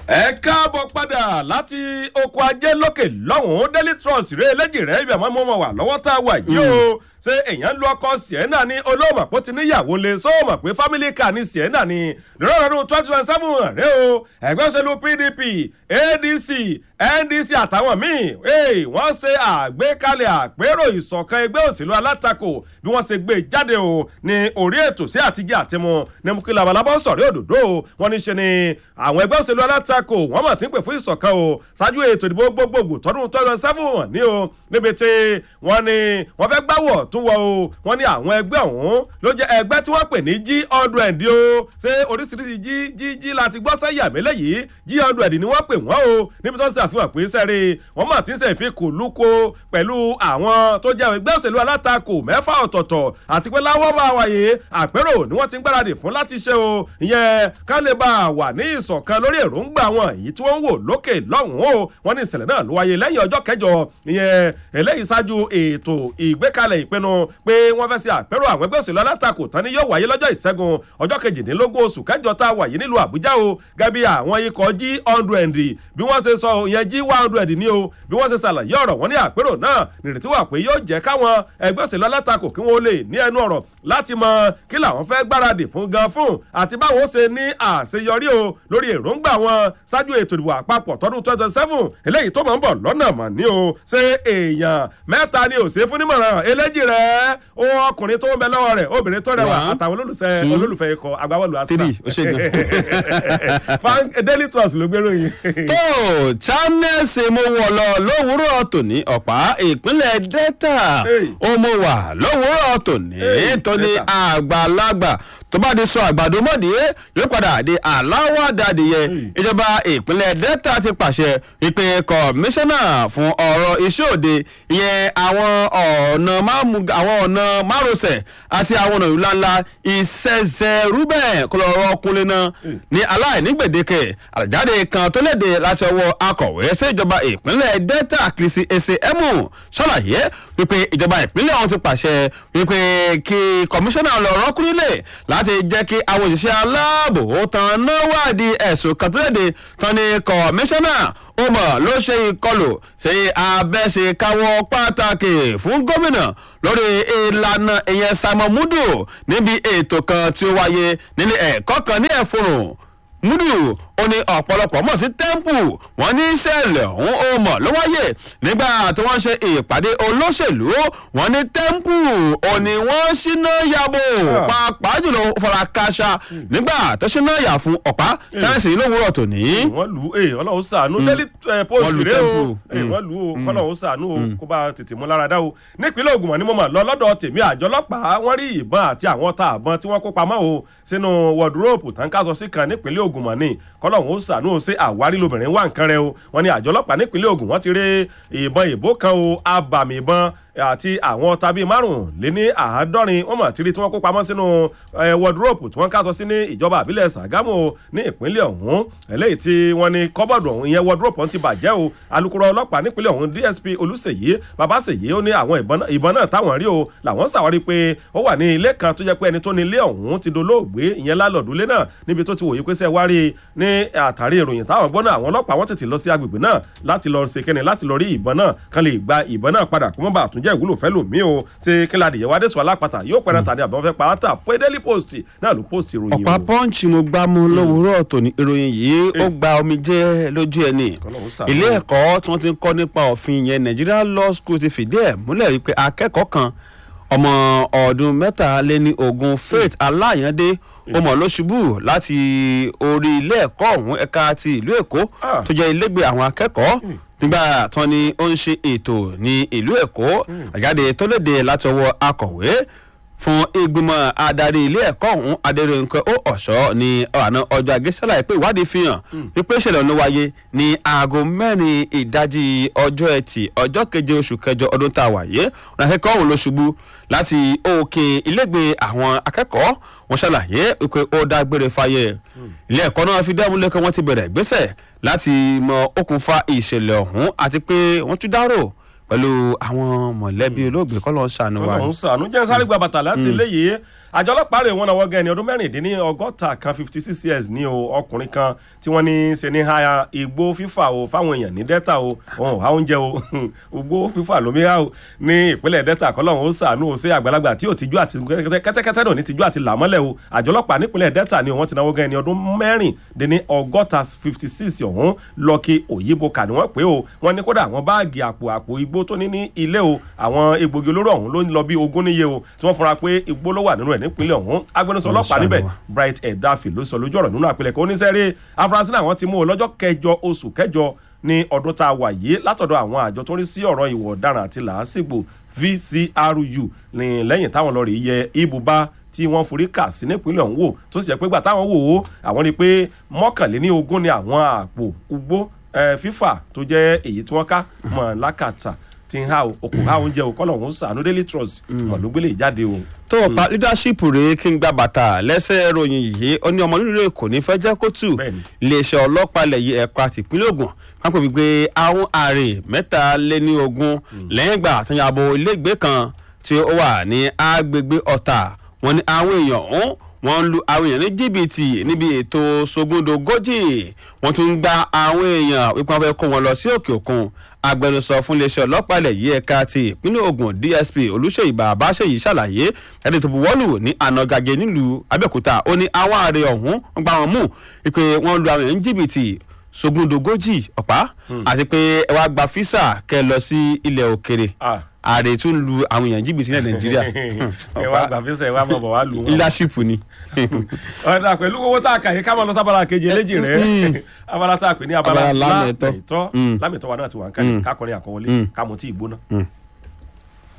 ẹ káàbọ̀ padà láti oko ajé lókè lọ́hùn-ún daily trust rẹ eléjì rẹ ibi àmọ́ mọ́ wà lọ́wọ́ tá a wà yìí o ṣé èèyàn lu ọkọ sienna ni olóòmọ̀ pé ó ti níyàwó lé sóòmọ̀ pé family car ni sienna ni lọ́rọ̀ọ́dún twenty twenty seven rẹ o ẹgbẹ́ òṣèlú pdp adc ndc àtàwọn míì wọ́n ṣe àgbékalẹ̀ àpérò ìṣọ̀kan ẹgbẹ́ òṣèlú alátakò bí wọ́n ṣe gbé jáde o ní orí ètò sí àtijọ́ àtimu ní mú kí labalábọ́ sọ̀rí òdòdó wọ́n ní ṣe ni àwọn ẹgbẹ́ òṣèlú alátakò wọ́n mọ̀ tí ń pè fún ìṣọ̀kan o ṣáájú ètò ìdìbò gbogbogbò tọdún twenty twenty seven ní o níbi tí wọ́n ní wọ́n fẹ́ gbáwọ̀ tún wọ o wọ́n ní àwọn ẹgbẹ́ ọ̀hún ló jẹ́ ẹgbẹ́ tí wọ́n pè ní g hundred o ṣé oríṣiríṣi g g g láti gbọ́ sẹ́yà mélé yìí g hundred ni wọ́n pè wọ́n o níbi tó ń ṣàfihàn pé sẹ́rí wọ́n mọ̀ tí ń ṣe ìfikùn lúko pẹ̀lú àwọn tó jẹ́ ẹgbẹ́ òṣèlú alátakò mẹ́fà ọ̀tọ̀ọ̀tọ̀ àti pé láwọ́ bá wáyé àpérò ni wọ́n ti ń gbáradì fún láti ṣe o ìyẹn ká lè bá a wà ní ìṣọ̀kan lórí èròǹgbà wọn èyí tí wọ́n ń wò lókè lọ́hùn-ún o wọ́n ní ìṣẹ̀lẹ̀ náà ló wáyé lẹ́yìn ọjọ́ kẹjọ ìyẹn eléyìí ṣáájú ètò ìgbékalẹ̀ ìpinnu pé wọ́n fẹ́ ṣe àpérò àwọn ẹgbẹ́ òṣèlú alátakò tán ni yóò wáyé lọ́jọ́ ìṣẹ́gun ọjọ́ kejìdínlógún oṣù kẹjọ tá a wà yìí nílùú àbújá o gẹ́gẹ́ bí àwọn ikọ̀ g hundred bí wọ́n ṣe sọ ìyẹn g one hundred ní o bí wọ́n ṣe ṣàlàyé ọ̀rọ̀ wọn ní àpérò náà nìrètí wà pé yóò jẹ́ káwọn ẹgbẹ́ òṣèlú alátakò kí wọ́n lè ní ẹnu ọ̀rọ̀ láti mọ kí làwọn fẹ́ gbáradì fún gan fún àti báwọn ṣe ní àṣeyọrí o lórí èròǹgbà wọn ṣáájú ètò ìdìbò àpapọ̀ tọdún twenty seven eléyìí tó máa ń bọ̀ lọ́nà mọ̀ ní o ṣé èèyàn mẹ́ta ni ò ṣe fún nímọ̀ràn eléjì rẹ̀ ó ọkùnrin tó ń bẹ lọ́wọ́ rẹ̀ obìnrin tó rẹwà àtàwọn olólùfẹ́ olólùfẹ́ ikọ̀ agbábọ́ọ̀lù three ó ṣe gan. daily trust ló gbérò yìí. tó channels mo wọ̀ lọ lówùúrọ̀ tòní ọ̀pá ìpínlẹ̀ delta ó mo wà lówùúrọ̀ tòní tó ní àgbàlagbà tó bá di sọ àgbàdo mọ́dé yóò padà di aláwọ̀ àdàdìyẹ ìjọba ìpínlẹ̀ delta ti pàṣẹ wípé kọmíṣánná fún ọ̀rọ̀ iṣẹ́ òde ìyẹn àwọn ọ̀nà àwọn ọ̀nà márosẹ̀ àti àwọn ọ̀nà ńláńlá ìṣẹ̀ṣẹ̀ rúbẹ̀ kọlọ́rọ̀ kúnlẹ̀ náà ní aláìní gbèdéke àjáde kan tó léde láti ọwọ́ akọ̀wé sí ìjọba ìpínlẹ̀ delta kìrìsì ẹsẹ̀ ẹ̀mú ṣàlàyé wípé ìjọba ìpínlẹ̀ ọ̀hún ti pàṣẹ wípé kí kọmíṣánná lọ rọ́kúnlẹ̀ láti jẹ́ kí àwọn òṣìṣẹ́ aláàbò tán náà wádìí ẹ̀sùn kan tó léde tán ní kọmíṣánná ó mọ̀ ló ṣe ìkọlù sí abẹ́ṣe káwọ́ pàtàkì fún gómìnà lórí ìlànà ìyẹn sàmọ́múdù níbi ètò kan tí ó wáyé nílé ẹ̀kọ́ kan ní ẹ̀fọ́rùn múdù ó ní ọ̀pọ̀lọpọ̀ mọ̀ sí tẹ́ḿpù wọ́n ní ìṣẹ̀lẹ̀ ọ̀hún ó mọ̀ ló wáyè nígbà tí wọ́n ṣe ìpàdé olóṣèlú wọ́n ní tẹ́ḿpù ó ní wọ́n ṣínà yàbò pàápàá jùlọ fara káṣá nígbà tó ṣínà yà fún ọ̀pá tẹ́ǹsì lówùúrọ̀ tòní. wọ́n lù ú ọlọ́run ṣàánú daily post rẹ o wọ́n lù ú ọlọ́run ṣàánú o kó bá tètè mú lára dá o nípínlẹ̀ Ògùn ni mo mọ̀ lọ lọ́dọ̀ tèmi àjọ ọlọ́pàá wọ́n rí ìbọn àti àwọn ọta àbọn tí wọ́n kó pamọ́ o sínú wọ́dúróòpù táǹkàṣọ sí kan nípínlẹ̀ Ògùn mọ̀ ni kọlọ́hún ó sànú ṣe àwárí lobìnrin wà nǹkan rẹ o wọn ni àjọ ọlọ́pàá nípínlẹ̀ Ògùn wọ́n ti rí ìbọn ìbò kan o abàmì ìbọn àti àwọn tàbí márùnléní àádọ́rin wọ́n mọ̀ tírí tí wọ́n kó pamọ́ sínú wọ́dúróòpù tí wọ́n kásọ sí ní ìjọba àbílẹ̀ Ṣàgámù ní ìpínlẹ̀ ọ̀hún eléyìí tí wọ́n ní kọ́bọ̀dù ọ̀hún ìyẹn wọ́dúróòpù ti bàjẹ́ o alukoro ọlọ́pàá nípínlẹ̀ ọ̀hún DSP Olúṣèyí Babáṣèyí ó ní àwọn ìbọn náà táwọn rí o làwọn ṣàwárí pé ó wà ní ilé kan tó jẹ́ pé ẹni tó ní ilé ọ̀hún ti dolóògbé ìyẹn lálọ́dúnlé náà níbi tó ti wòye pé sẹ́ wá rí ní àtàrí ìròyìn táwọn gbọ́ náà àwọn ọlọ́pàá wọ́n tètè lọ sí agbègbè náà láti lọ ṣe kẹ́ni láti lọ rí ìbọn náà kan lè gba ìbọn náà padà kó mọ́ bàa tún jẹ́ ìwúlò fẹ́ lò mí o ṣe kíládì yẹn wádé sọ alápàtà yóò pẹ́rẹ́ tàbí àbọ̀n fẹ́ pàátà pé daily post náà ló post ìròyìn o. ọ̀pá pọ́ǹchì mo gbá mú lówùúrọ̀ tòní ìròyìn yìí ó gba omi jẹ́ lójú ẹni ilé ẹ̀kọ́ tí wọ́n ti ń kọ́ nípa òfin yẹn Nigeria Law School ti fìdí ẹ̀ múlẹ̀ wípé akẹ́kọ̀ọ́ kan ọmọ ọdún mẹ́tàléní ogún Faith Aláyàndé ó mọ̀ ló ṣubú láti orí ilé ẹ̀kọ́ ọ̀hún ẹ̀ka ti ìlú Èkó tó jẹ́ ilégbèé àwọn akẹ́kọ̀ọ́ nígbà tán ni ó ń ṣe ètò ní ìlú Èkó àjáde tó léde láti ọwọ́ akọ̀wé fún ìgbìmọ̀ adarí ilé ẹ̀kọ́ ọ̀hún adẹ́rẹ́nkẹ́ ó ọ̀ṣọ́ ní ọ̀nà ọjọ́ ajé ṣàlàyé pé ìwádìí fi hàn wípé ìṣẹ̀lẹ̀ ló wáyé ní aago mẹ́rin ìdajì ọjọ́ ẹtì ọjọ́ keje oṣù kẹjọ ọdún tá a wà yé ọ̀nà akẹ́kọ̀ọ́ ọ̀hún ló ṣubú láti òkè ilégbèé àwọn akẹ́kọ̀ọ́ wọn ṣàlàyé wípé ó dágbére fáyé ilé ẹ̀kọ́ náà fi dẹ́mu lẹ́kọ̀ọ́ wọn ti bẹ̀rẹ̀ ìgbésẹ̀ láti mọ okùnfà ìṣẹ̀lẹ̀ ọ̀hún àti pé wọ́n tún dárò pẹ̀lú àwọn mọ̀lẹ́bí olóògbé kọ́ lọ́ọ́ ṣàánú wa. ọlọ́run ṣàánú jẹ́ sáré gba bàtà lásìí léyìí àjọ ọlọ́pàá rè wọ́n náà wọ́gẹ́ ẹni ọdún mẹ́rìndínní ọgọ́ta kan fifty six years ní o ọkùnrin kan tí wọ́n ní ṣe ní ha igbó fífà o fáwọn èèyàn ní delta o òun ò há oúnjẹ o igbó fífà lómi há o ní ìpínlẹ̀ delta kọ́lọ́hún ó sàánú o sí àgbàlagbà tí ò tijú àti kẹ́tẹ́kẹ́tẹ́ náà ní tijú àti làmọ́lẹ̀ o àjọ ọlọ́pàá nípínlẹ̀ delta ni wọ́n ti náwó gẹ́ ẹni ọdún mẹ́rìndínní ọgọ́ta fifty six ọ̀hún lọ́kì òyìnbó kà ní wọ́n pé o wọ́n ní kódà àwọn báàgì àpò àpò igbó tó ní ní ilé o àwọn egbògi olóró ọ̀hún ló ń lọ bí ogún níye o tí wọ́n fura pé igbó ló wà nínú ẹ̀ nípínlẹ̀ ọ̀hún agbẹnusọ ọlọ́pàá níbẹ̀ bright edafi ló sọ lójú ọ̀rọ̀ nínú àpilẹ̀kọ oníṣẹ́rí afurasí náà wọ́n ti mú o lọ́jọ́ kẹjọ oṣù kẹjọ ní ọdún tá a wà yìí látọ̀dọ̀ àwọn àjọ tó ń rí sí ọ̀rọ̀ ìwọ̀ ọ̀daràn àti làásìgbò vcru ní lẹ́yìn táwọn lọ rí yẹ ibùba tí wọ́n forí kà sí nípínlẹ̀ ọ̀hún wò tó sì jẹ́ pé gbà táwọn wò ó àwọn rí i pé mọ́kànléní ogún ni àwọn àpò ugbó fífà tó jẹ́ èyí tí wọ́n ká mọ̀ lákàtà ti ń ha okò ha oúnjẹ o kọ́lọ̀ òun sànú daily trust mọ̀ ló gbélé ìjáde o. tó o pa leadership rèé kí n gba bàtà lẹ́sẹ̀ ròyìn yìí ó ní ọmọ nílùú èkó ní fẹ́ jẹ́ kó tù iléeṣẹ́ ọlọ́pàá ilẹ̀ yìí ẹ̀ka tìpínlẹ̀ Ògùn pápẹ́ wípé àwọn àrè mẹ́ta lé ní ogún lẹ́yìn ìgbà àtúnyàbọ̀ ilégbèé kan tí ó wà ní agbègbè ọ̀tà wọn ni àwọn èèyàn ọ̀hún wọ́n ń lu àwọn èèyàn ní jìbìtì níbi ètò sogúndogójì wọ́n tún ń gba àwọn èèyàn wípé wọ́n fẹ́ kó wọn lọ sí òkè òkun agbẹnusọ fún iléeṣẹ́ ọlọ́pàá ilẹ̀ yìí ẹ̀ka ti ìpínlẹ̀ Ògùn DSP Olúṣèyí Bàbáṣèyí ṣàlàyé ẹni tó buwọ́lù ní ànàgàgé nílùú Abẹ́òkúta ó ní àwọn ààrẹ ọ̀hún wọ́n gbá wọn mú wípé wọ́n lu àwọn èèyàn ní jìbìtì sogúndogójì ọ̀pá àti pé ẹ wá gba físà kẹ́ lọ sí ilẹ̀ òkèrè ààrẹ tún lu àwọn èèyàn jìbìtì ní nàìjíríà. ẹ wá gbà fíṣẹ ẹ wá bọ̀ bọ̀ wá lu wọn. leadership ni. ọ̀dà pẹ̀lú owó tá a kà yìí ká máa lọ sábàlá kejì eléjì rẹ̀ abala tá a pè ní abala lámẹ̀tọ́ lámẹ̀tọ́ wa náà ti wà ń kálẹ̀ kákọrin àkọwọlé ká mọ̀ tí ì gbóná.